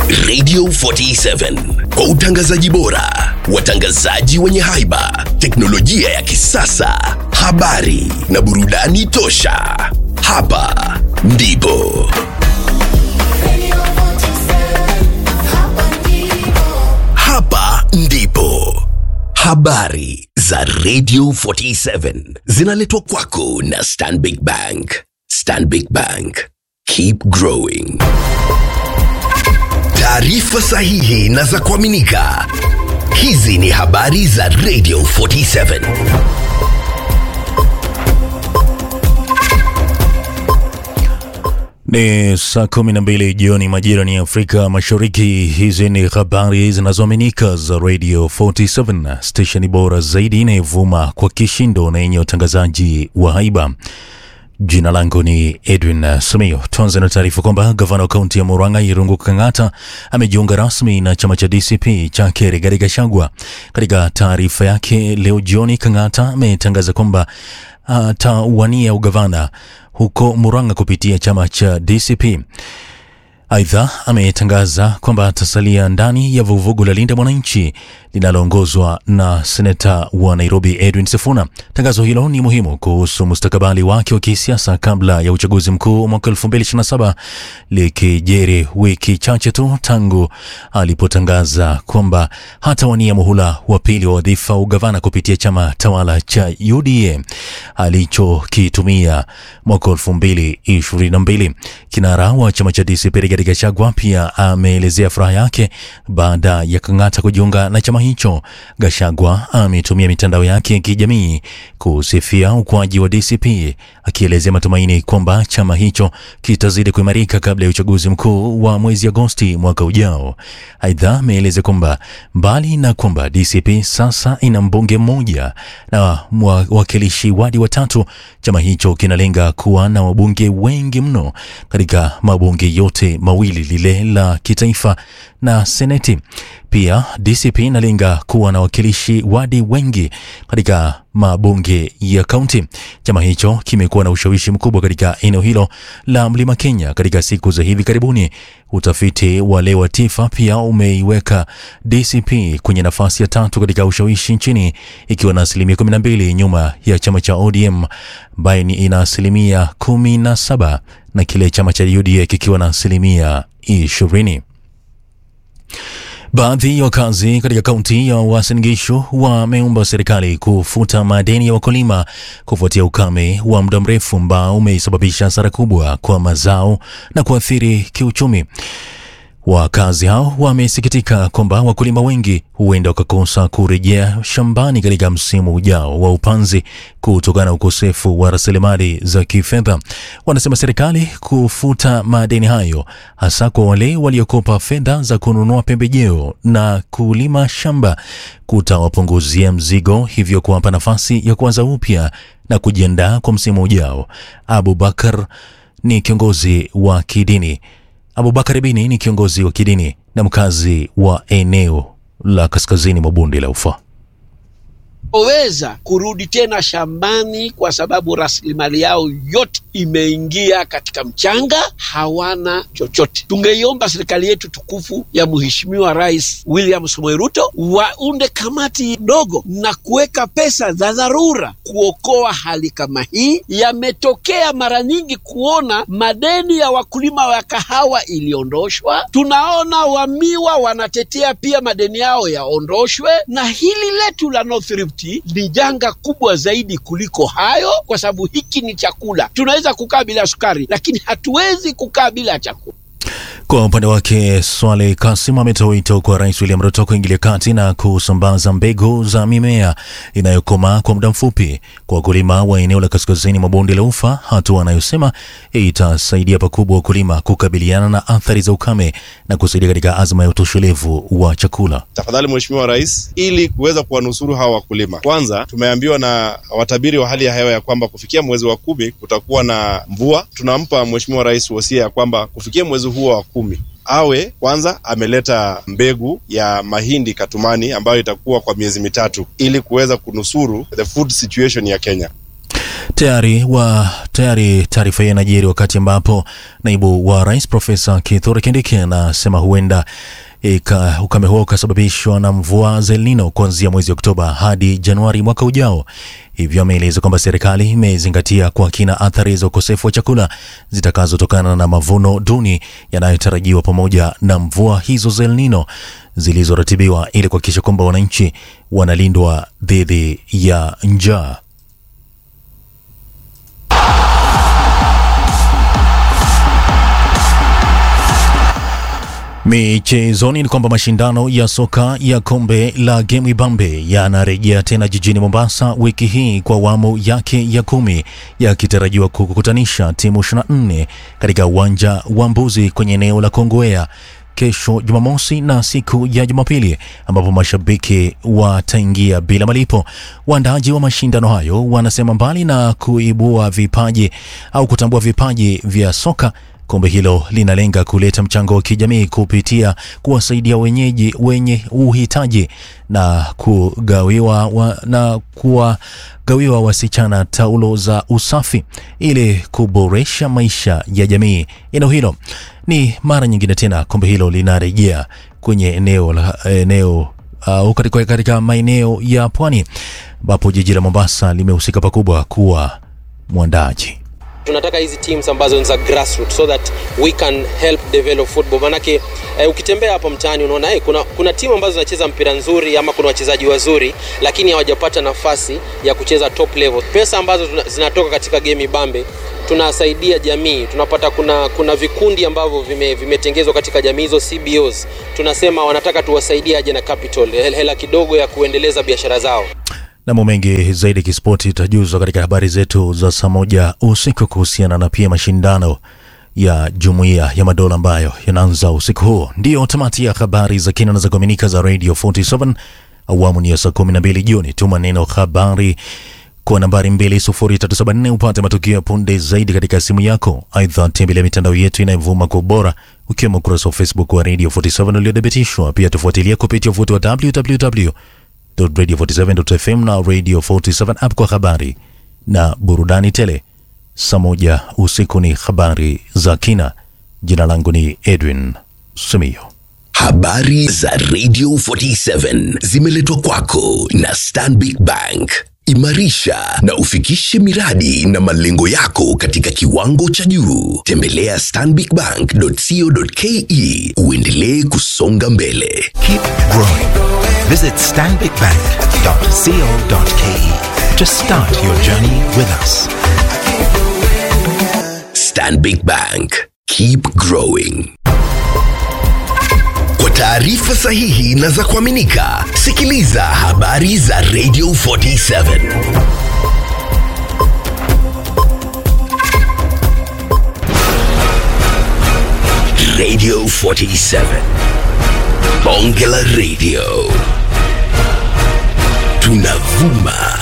Radio 47 kwa utangazaji bora, watangazaji wenye haiba, teknolojia ya kisasa, habari na burudani tosha. Hapa ndipo hapa ndipo habari za Radio 47 zinaletwa kwako na Stanbic Bank. Stanbic Bank, keep growing. Taarifa sahihi na za kuaminika. Hizi ni habari za Radio 47. Ni saa kumi na mbili jioni majira ni Afrika Mashariki. Hizi ni habari zinazoaminika za Radio 47, stesheni bora zaidi inayovuma kwa kishindo na yenye utangazaji wa haiba. Jina langu ni Edwin Simiyo. Tuanze na taarifa kwamba gavana wa kaunti ya Murang'a Irungu Kang'ata amejiunga rasmi na chama cha DCP chake Rigathi Gachagua. Katika taarifa yake leo jioni, Kang'ata ametangaza kwamba atawania ugavana huko Murang'a kupitia chama cha DCP. Aidha, ametangaza kwamba atasalia ndani ya vuguvugu la Linda Mwananchi linaloongozwa na seneta wa Nairobi Edwin Sifuna. Tangazo hilo ni muhimu kuhusu mustakabali wake wa kisiasa kabla ya uchaguzi mkuu mwaka 2027 likijeri wiki chache tu tangu alipotangaza kwamba hatawania muhula wa pili wa wadhifa wa ugavana kupitia chama tawala cha UDA alichokitumia mwaka 2022. Kinara wa chama cha DCP Rigathi Gachagua pia ameelezea furaha yake baada ya Kang'ata kujiunga na chama hicho. Gachagua ametumia mitandao yake ya kijamii kusifia ukuaji wa DCP, akielezea matumaini kwamba chama hicho kitazidi kuimarika kabla ya uchaguzi mkuu wa mwezi Agosti mwaka ujao. Aidha, ameeleza kwamba mbali na kwamba DCP sasa ina mbunge mmoja na wawakilishi wadi watatu, chama hicho kinalenga kuwa na wabunge wengi mno katika mabunge yote mawili, lile la kitaifa na seneti. Pia DCP inalenga kuwa na wakilishi wadi wengi katika mabunge ya kaunti. Chama hicho kimekuwa na ushawishi mkubwa katika eneo hilo la Mlima Kenya katika siku za hivi karibuni. Utafiti wa leo wa TIFA pia umeiweka DCP kwenye nafasi ya tatu katika ushawishi nchini ikiwa na asilimia 12 nyuma ya chama cha ODM ambaye ina asilimia 17 na kile chama cha UDA kikiwa na asilimia 20. Baadhi ya wakazi katika kaunti ya Uasin Gishu wameomba serikali kufuta madeni ya wakulima kufuatia ukame wa muda mrefu ambao umesababisha hasara kubwa kwa mazao na kuathiri kiuchumi. Wakazi hao wamesikitika kwamba wakulima wengi huenda wakakosa kurejea shambani katika msimu ujao wa upanzi kutokana na ukosefu wa rasilimali za kifedha. Wanasema serikali kufuta madeni hayo, hasa kwa wale waliokopa fedha za kununua pembejeo na kulima shamba, kutawapunguzia mzigo, hivyo kuwapa nafasi ya kuanza upya na kujiandaa kwa msimu ujao. Abubakar ni kiongozi wa kidini Abubakar Bini ni kiongozi wa kidini na mkazi wa eneo la kaskazini mwa bonde la Ufa. oweza kurudi tena shambani kwa sababu rasilimali yao yote imeingia katika mchanga, hawana chochote. Tungeiomba serikali yetu tukufu ya Mheshimiwa Rais William Samoei Ruto waunde kamati ndogo na kuweka pesa za dharura kuokoa hali kama hii. Yametokea mara nyingi kuona madeni ya wakulima wa kahawa iliondoshwa, tunaona wamiwa wanatetea pia madeni yao yaondoshwe, na hili letu la North Rift ni janga kubwa zaidi kuliko hayo, kwa sababu hiki ni chakula. Tunaweza kukaa bila sukari, lakini hatuwezi kukaa bila chakula. Kwa upande wake Swale Kasim ametoa wito kwa Rais William Ruto kuingilia kati na kusambaza mbegu za mimea inayokomaa kwa muda mfupi kwa wakulima wa eneo la kaskazini mwa bonde la Ufa, hatua anayosema itasaidia pakubwa wakulima kukabiliana na athari za ukame na kusaidia katika azma ya utoshelevu wa chakula. Tafadhali Mheshimiwa Rais, ili kuweza kuwanusuru hawa wakulima, kwanza tumeambiwa na watabiri wa hali ya hewa ya kwamba kufikia mwezi wa kumi kutakuwa na mvua. Tunampa Mheshimiwa Rais wosia ya kwamba kufikia mwezi huo wa kumi awe kwanza ameleta mbegu ya mahindi katumani ambayo itakuwa kwa miezi mitatu ili kuweza kunusuru the food situation ya Kenya. Tayari wa tayari taarifa hii inajiri wakati ambapo naibu wa rais Profesa Kithure Kindiki anasema huenda ika, ukame huo ukasababishwa na mvua za El Nino kuanzia mwezi Oktoba hadi Januari mwaka ujao. Hivyo ameeleza kwamba serikali imezingatia kwa kina athari za ukosefu wa chakula zitakazotokana na mavuno duni yanayotarajiwa pamoja na mvua hizo za El Nino zilizoratibiwa ili kuhakikisha kwamba wananchi wanalindwa dhidi ya njaa. Michezoni ni kwamba mashindano ya soka ya kombe la Game Bambe yanarejea tena jijini Mombasa wiki hii kwa awamu yake ya kumi, yakitarajiwa kukutanisha timu 24 katika uwanja wa Mbuzi kwenye eneo la Kongowea kesho Jumamosi na siku ya Jumapili ambapo mashabiki wataingia bila malipo. Waandaaji wa mashindano hayo wanasema mbali na kuibua vipaji au kutambua vipaji vya soka Kombe hilo linalenga kuleta mchango wa kijamii kupitia kuwasaidia wenyeji wenye uhitaji na kugawiwa wa, na kuwagawiwa wasichana taulo za usafi ili kuboresha maisha ya jamii eneo hilo. Ni mara nyingine tena kombe hilo linarejea kwenye eneo la eneo uh, katika, katika maeneo ya pwani ambapo jiji la Mombasa limehusika pakubwa kuwa mwandaji tunataka hizi teams ambazo ni za grassroots so that we can help develop football manake eh, ukitembea hapa mtaani unaona eh, kuna, kuna timu ambazo zinacheza mpira nzuri ama kuna wachezaji wazuri lakini hawajapata nafasi ya kucheza top level pesa ambazo tuna, zinatoka katika game bambe tunasaidia jamii tunapata kuna kuna vikundi ambavyo vimetengezwa vime katika jamii hizo cbos tunasema wanataka tuwasaidie aje na capital hela kidogo ya kuendeleza biashara zao Namo mengi zaidi kispoti itajuzwa katika habari zetu za saa moja usiku kuhusiana na pia mashindano ya jumuiya ya madola ambayo yanaanza usiku huo. Ndiyo tamati ya habari za kina na za kuaminika za Radio 47 awamu ni ya saa 12 jioni. Tuma neno habari kwa nambari 20374 upate matukio ya punde zaidi katika simu yako. Aidha, tembelea mitandao yetu inayovuma kwa ubora ukiwemo ukurasa wa Facebook wa Radio 47 uliothibitishwa. Pia tufuatilia kupitia uvuti wa www radio47.fm na radio 47 app kwa habari na burudani tele. Saa moja usiku ni habari za kina. Jina langu ni Edwin Simiyo. Habari za Radio 47 zimeletwa kwako na Stanbic Bank. Imarisha na ufikishe miradi na malengo yako katika kiwango cha juu. Tembelea stanbicbank.co.ke uendelee kusonga mbele. Keep growing. Visit stanbicbank.co.ke to start your journey with us. Stanbic Bank. Keep growing. Kwa taarifa sahihi na za kuaminika, sikiliza habari za Radio 47. Radio 47. Bonge la Radio. Tunavuma